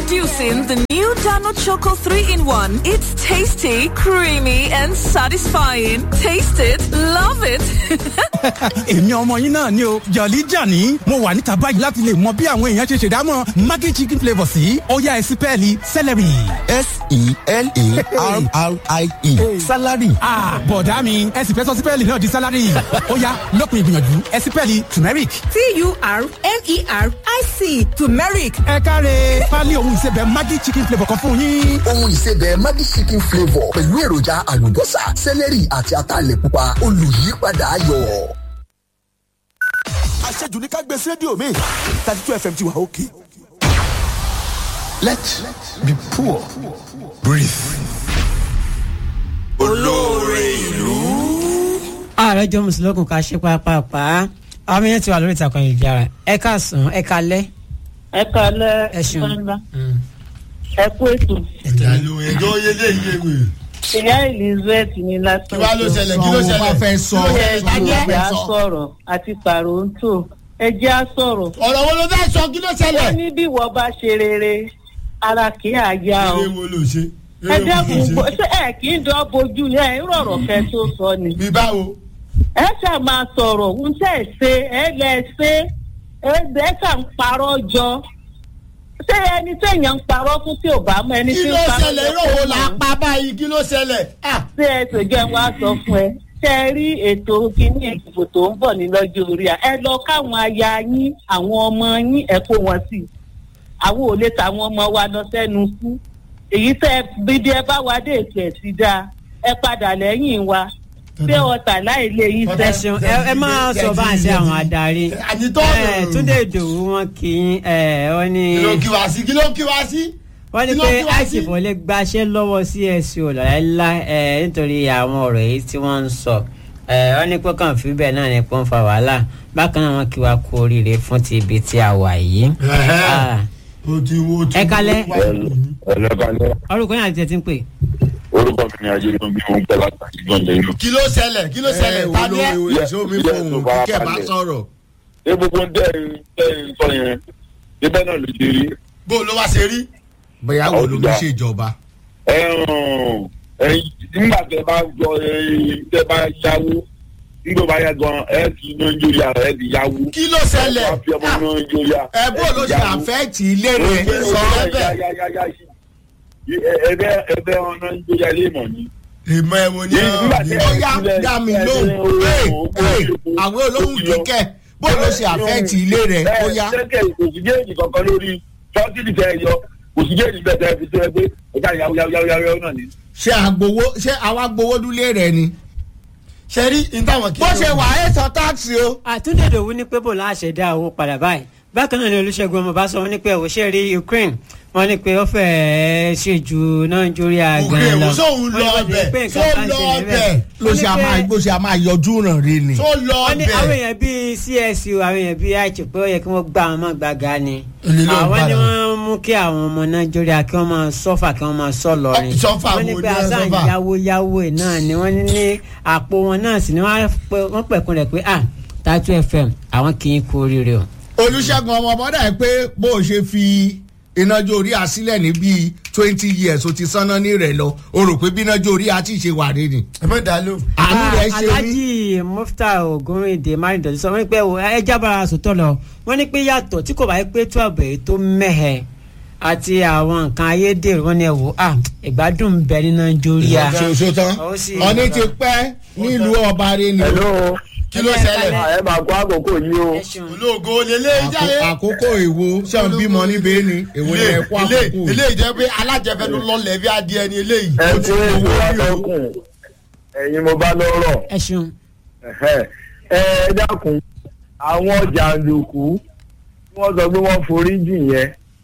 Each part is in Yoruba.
Introducing the new Dano Choco 3 in 1. It's tasty, creamy, and satisfying. Taste it, love it. èmi ọmọ yín náà ni o jọ̀lí jàní mo wà níta báyìí láti lè mọ bí àwọn èèyàn ṣe ṣèdámọ̀ maggi chicken flavour sí ọ̀yá ẹ̀sìn pẹ́ẹ́lí celery. s-e-l-a-r-r-i-e salary. bọ̀dá mi ẹ̀sìn fẹ́ sọ sí pẹ́ẹ́lì náà di salary ọ̀yá lópin ìgbìyànjú ẹ̀sìn pẹ́ẹ́lì turmeric. t-u-r-m-e-r-i-c turmeric ẹ káre pálí ohun ìsebẹ̀ maggi chicken flavour kan fún yín. ohun ìsebẹ̀ maggi chicken flavour pẹ̀lú èròjà àlùbọ́sà sẹ́lẹ̀rì àti ataalẹ̀ pupa olùyípadà ayọ̀. àṣejù ní ká gbé sí rédíò mi thirty two fm ti wà òkè. let be poor breathe. olóore ìlú. ààrẹ jọ mùsùlùmí ká ṣe pàápàá àwọn yẹn ti wà lórí ìtàkùn ìjára ẹ káàsán ẹ kalẹ. ẹ kalẹ Ẹ ṣeun. fúnra ẹ kú ètò ìdàlú ẹjọ́ yẹlé ìyẹ̀wò. ìyá elizabeth ní lásán kí wàá ló ṣẹlẹ̀ kí ló ṣẹlẹ̀. fẹ́ sọ. ẹ jẹ́ á sọ̀rọ̀ àti pàrọ̀ǹtò ẹ jẹ́ á sọ̀rọ̀ ọ̀rọ̀ wo ló fẹ́ sọ kí ló wọ́n ṣẹlẹ̀. ní bí wọ́n bá ṣe rere ara kì í àyà o eré wo ló ṣe. ẹ eré wo ló dẹ́kun ṣe. bó- ṣé ẹ kì í dán bojú yẹn ẹ ń rọ̀rọ̀ kẹ́ tó sọ ni bí báwo. ẹ ṣáà máa sọ̀rọ̀ ń tẹ̀ ṣe ẹ lẹ̀ ṣe ẹ ẹ ṣáà ń parọ́ jọ ṣé ẹni téèyàn ń parọ́ fún tí ò bá mọ ẹni kí tí ń ló parọ́ ṣẹlẹ̀ irú wo la pa báyìí kí ló ṣẹlẹ̀. Ah, ṣé ẹ tó jẹ́ wá sọ fún ẹ ṣe ẹ rí ètò kíní ìdìbò tó ń bọ̀ ní lọ́jọ́ orí à ẹ lọ káwọn aya yín àwọn ọmọ yín ẹ kó wọn sí i àwọn ò lè tàwọn ọmọ wa lọ sẹ́nu kú èyí tẹ́ ẹ bíbí ẹ bá wa dé ètò ẹ̀ sí dáa ẹ padà lẹ́yìn wa ṣé ọ̀tà láì lé yín ẹ sẹ́ ṣeun ẹ ẹ máa sọ bá àṣẹ àwọn adarí. àní tó ẹ túndé ìdòwú wọn kì í ẹ wọn ní kí ló kí wá sí kí ló kí wá sí. wọn ní kí ló pé kí wá sí? àìsìfò lè gbaṣẹ́ lọ́wọ́ csu lọ́láìlá ẹ nítorí àwọn ọ̀rọ̀ èyí tí wọ́n ń sọ ẹ wọn ní pé kàn fi bẹ́ẹ̀ náà ní pé ń fa wàhálà bákan náà wọn kí wa kú oríire fún ti ibi tí a wà yìí. Ah, o ti wo ti Ẹ kalẹ̀. ẹlẹ́bàálẹ̀ orúkọ yẹn àti ẹ̀ ti ń pè. orúkọ mi ni ajé ló ń bí wọn pẹ́ látàkì gbọ́ndẹ̀ inú. kí ló ṣẹlẹ̀ kí ló ṣẹlẹ̀ ta ni ẹ. ìṣó mi fóun kíkẹ́ bá sọ̀rọ̀. ṣé gbogbo ń tẹ́ ẹ tẹ́ ẹ sọ yẹn níbẹ̀ náà ló ṣe rí. bó ló wá ṣe rí. bóyá wo ló ń ṣèjọba. ẹ hàn ẹ nígbà tẹ bá jọ ẹ tẹ bá yáwó nígbà bá yá gan ẹ ti nàìjíríà ẹ ti yáwó. kí ló ṣẹlẹ̀. ẹ fi ọmọ nàìjíríà. ẹ bó ló ṣe àfẹ́ẹ̀tì ilé rẹ̀ sọ bẹ́ẹ̀. ẹbẹ ẹbẹ ọmọ nàìjíríà lè mọ̀ ní. ìmọ̀ ẹ̀wọ̀n ni Nígbà tí ó yá dá mi lóhùn Hey, hey, àwọn olóhùn kíkẹ́ bó ló ṣe àfẹ́ẹ̀tì ilé rẹ̀ ó yá. ṣẹ́kẹ̀ kò sí géèjì kankan lórí fọ́tìlì tẹ ẹ yọ kò sí géèjì bẹ́ẹ̀ tẹ ẹ fi tó ẹ pé ọjà yàwó yàwó yàwó yàwó náà ni. ṣé àgbowó ṣé àwa gbowó dúlé rẹ̀ ni. ṣe rí ní táwọn kí. bó ṣe wà ẹ sọ táàsì o. àtúndé ìdòwú ní pé bò láṣẹ dá owó padà báyìí bákan náà ni olùṣègùn ọmọ bá sọ wọn ní pé òṣèré rí ukraine wọn ní pé ó fẹ́ẹ́ ṣe ju nàìjíríà Ukraine, gan lọ sóun lọ Wọ́n ní ọbẹ̀, pé nǹkan sóun kan lọ ṣẹlẹ̀ ọbẹ̀. bẹ́ẹ̀. ló ṣe a Wọ́n ní máa pé- bó ṣe a máa yọjú ràn rí ni. tó lọ wọ́n ní àwọn bẹ̀. èèyàn bíi csu àwọn èèyàn bíi àìtì pé ó yẹ kí wọ́n gbá àwọn ọmọ gbàgà ni Èlé ló ń àwọn ni padà. wọ́n mú kí àwọn ọmọ nàìjíríà kí wọ́n máa sọ́fà kí wọ́n máa sọ́ lọ́rin Ọ, sọ́fà wọ́n ní wo pé ni wọ́n àṣà sọ́fà? ìyáwó yáwó ẹ̀ náà ni wọ́n ní ní àpò wọn náà sì ni wọ́n á pẹ́- wọ́n pẹ̀kun rẹ̀ pé ah tatu fm àwọn kì í kú oríire o. olùṣègùn ọmọ bọ́dà ẹ pé bó o ṣe fi inájó orí àsílẹ̀ ní bíi twenty years o ti sanná ní rẹ̀ lọ o rò pé bí inájó orí àti ṣe wà rí ni. ẹ mọ̀ dá ló. àánú rẹ̀ ṣe rí. alhaji mufta ogunrinde marindọ̀tí sọ wọ́n ní pé ẹ jábára sòtọ́ lọ wọ́n ní pé yàtọ̀ tí kò bá yẹ pé twelve èyí tó mẹ́hẹ̀ àti àwọn nǹkan ayédèrú wọn ni ẹ wò á ìgbádùn ń bẹ ní nàìjíríà. ṣoṣo tán Ó sì- ọní ti pẹ́ nílùú ọba rẹ ni. hello kí ló ṣẹlẹ̀. ẹ máa kó àkókò yìí o. ẹ ṣeun. olóògo lélẹ́ jáde. Àkó- àkókò èwo ṣé ń bímọ níbẹ̀ ni èwo ni ẹ kó àkókò. eléyìí jẹ́ pé alájẹfẹ́nu lọ́lẹ̀ bí adìẹ ni eléyìí. ẹ ó ti kó owó èso rí o. àtọkùn ẹ̀yin mo bá lọ́rọ̀. ẹ ṣeun. Ẹ̀hẹ́. ẹ dákun àwọn jàǹdùkú tí wọ́n sọ pé wọ́n forí jì yẹn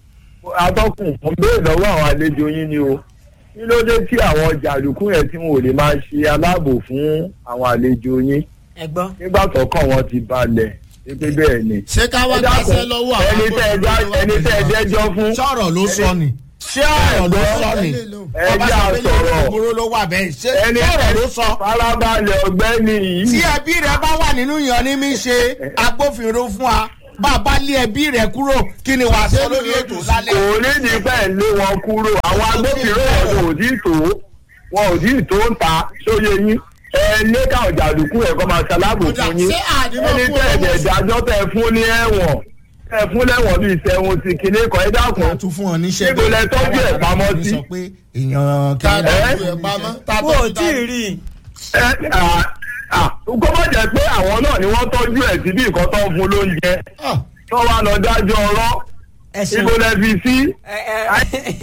atọ́kùn mo béèrè lọ́wọ́ àwọn àlejò yín ni o kí ló dé tí àwọn jàǹdùkú yẹn tí wọn ò lè máa ṣe aláàbò fún àwọn àlejò yín ẹ gbọ́. nígbà tọ́kàn wọn ti balẹ̀ pé bẹ́ẹ̀ ni. ṣé ká wá Ẹ dákun, gbàṣẹ lọ́wọ́ àwọn ẹni tẹ́ ẹ já- ẹni tẹ́ ẹ jẹ́jọ́ fún sọ̀rọ̀ ló sọ ni. ṣé sọ̀rọ̀ ló sọ ni. ẹ jẹ́ àsọ̀rọ̀ ìgboro ló wà bẹ́ẹ̀ ṣé ẹni sọ̀rọ̀ ló sọ. farabalẹ̀ ọ̀gbẹ́ni tí yìí ẹbí rẹ bá wà nínú yan ní mi ṣe agbófinró fún wa bá a bá lé ẹbí rẹ kúrò kí ni wàá sọ lórí ètò lálẹ́. kò ní ní bẹ́ẹ̀ lé wọn kúrò àwọn agbófinró ọ̀dọ̀ ò tí ì tó wọn ò tí ì tó ń ta sóye yín ẹ lé káwọn jàdùkú ẹ̀kọ́ máa ṣalábò fún yín ṣé àdìmọ̀ ẹni fún tẹ́ owó ẹ̀jẹ̀ ìdájọ́ tẹ́ ẹ fún ní ẹ̀wọ̀n tẹ́ ẹ fún lẹ́wọ̀n bíi sẹ́wọ̀n ti kíní kan ẹ dákun tún fún ọ níṣẹ́ Níbo lẹ tọ́jú ẹ̀ pamọ́ sí? sọ pé èèyàn ta kìíní tọ́jú ẹ̀ pamọ́ ta kó o tọ́jú tí ì ta rí i. ẹ à kó má jẹ́ pé àwọn náà ni wọ́n tọ́jú ẹ̀ síbi nǹkan tó ń fún lóúnjẹ Ah, tó wá lọ dájọ́ ọ̀rọ̀ ẹ ṣeun. ibo lẹ fi sí. Ẹ, ẹ,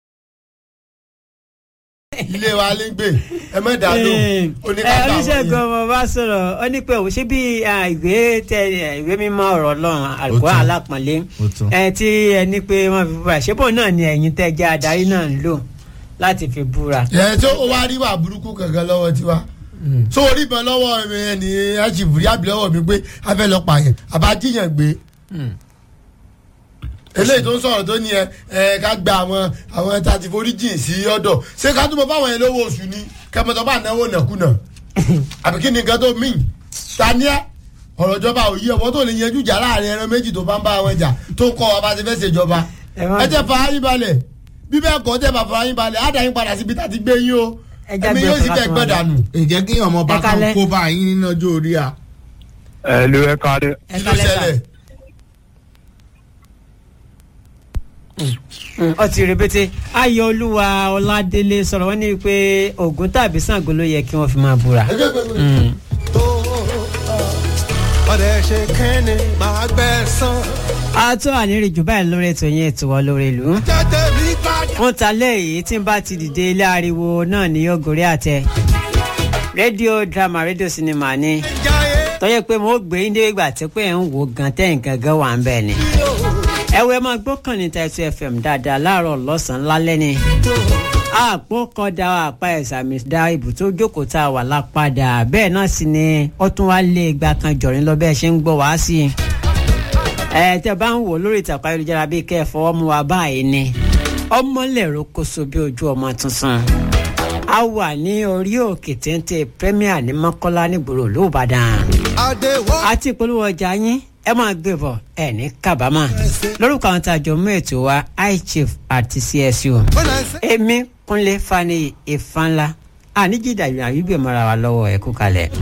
ilé wa lè gbé ẹ mọ̀ dá lóhùn ẹ oníkàtà oníṣègùn ọmọ bá sọ̀rọ̀ ó ní pé òun ṣe bí ah, ìwé tẹ ìwé mímọ́ ọ̀rọ̀ ọlọ́run àlùkò tán. alápọ̀nlé Ó tán. ẹ tí ẹ ní pé wọ́n fi búra ṣébò náà ni ẹ̀yin tẹ́ jẹ́ adarí náà ń lò láti fi búra. ẹ tó o wá rí wà burúkú kankan lọ́wọ́ tiwa tó o rí ìbọn lọ́wọ́ ẹni aṣèbùrí àbí lọ́wọ́ mi pé a fẹ́ lọ pààyàn àbájíyàn gbé eléyìí tó ń sọ̀rọ̀ tó ní ẹ ẹ ká gba àwọn àwọn ẹ̀ta ti forí jìn sí ọ̀dọ̀ ṣé ká túbọ̀ fáwọn yẹn lówó oṣù ni kẹmọtọ́ bá náwó nàkúnà àbí kí ni nǹkan tó mìn tania ọ̀rọ̀ ìjọba ò yí ọ̀wọ́ tó lè yanjú jà láàrin ẹran méjì tó bá ń bá wọn jà tó ń kọ́ wa bá ti fẹ́ ṣèjọba Ẹ má- ẹ jẹ́ fara yín balẹ̀ bí bẹ́ẹ̀ kọ́ tẹ́ bá fara yín balẹ̀ á dá yín padà síbi tá a ti gbé yín o Ẹ já ẹ̀mí gbé yóò sì ọkọ̀ fẹ́ láti gbẹ́ máa lọ. dànù. ìjẹ́ kí ọmọ bá Ẹ kan kalẹ̀. kó bá yín nínú ọjọ́ orí a. ẹ ló ẹ káre. ẹ kí ló kálẹ̀ sà. ṣẹlẹ̀ Mm, ó ti rebete ayọ̀ olúwa ọládélé sọ̀rọ̀ wọ́n ní pé ògùn tàbí Ṣàngó ló yẹ kí wọ́n fi máa búra. Mm. ọ̀rẹ́ ṣe kẹ́ni máa gbẹ́ sán. a tó àníri jù báyìí lórí ètò yẹn ètò wa lórí ìlú. jáde mi padà. wọ́n ta lẹ́yìn tí n bá ti dìde ilé ariwo náà ní yóò gorí àtẹ. rédíò drama rédíò sinimá ni jáyé tọ́yẹ pé mo gbé ní ìgbà tí pé ẹ̀ ń wo gan tẹ́yìn gangan wà ń bẹ̀ ni. ẹ̀wẹ̀ máa gbọ́kàn ní Title FM dáadáa láàárọ̀ lọ́sàn-án lálẹ́ ni. àpò kan da àpá ẹ̀sàmì da ibù tó jókòó tá a wà lápadà bẹ́ẹ̀ náà sì ni ó tún wá lé igba kan jọ̀rin lọ bẹ́ẹ̀ ṣe ń gbọ́ wá sí i. ẹ tẹ́ bá ń wò lórí ìtàkùn ayélujára bíi kẹ́ ẹ fọwọ́ mú wa báyìí ni ọmọlẹ̀rọ koso bí ojú ọmọ tuntun a wà ní orí òkè téńté premier ní mọ́kọ́lá nígboro olóòbàdàn adéwọ́. àti ìpolówó ọjà yín ẹ máa gbé bọ̀ ẹ ní kábàámà lórúkọ àwọn tá a jọ mú ètò wa iChief àti CSU èmi kúnlé fani ìfanla àníjìdá ìrìn àyíbẹ̀ mọ́ra wa lọ́wọ́ ẹ kú kalẹ̀.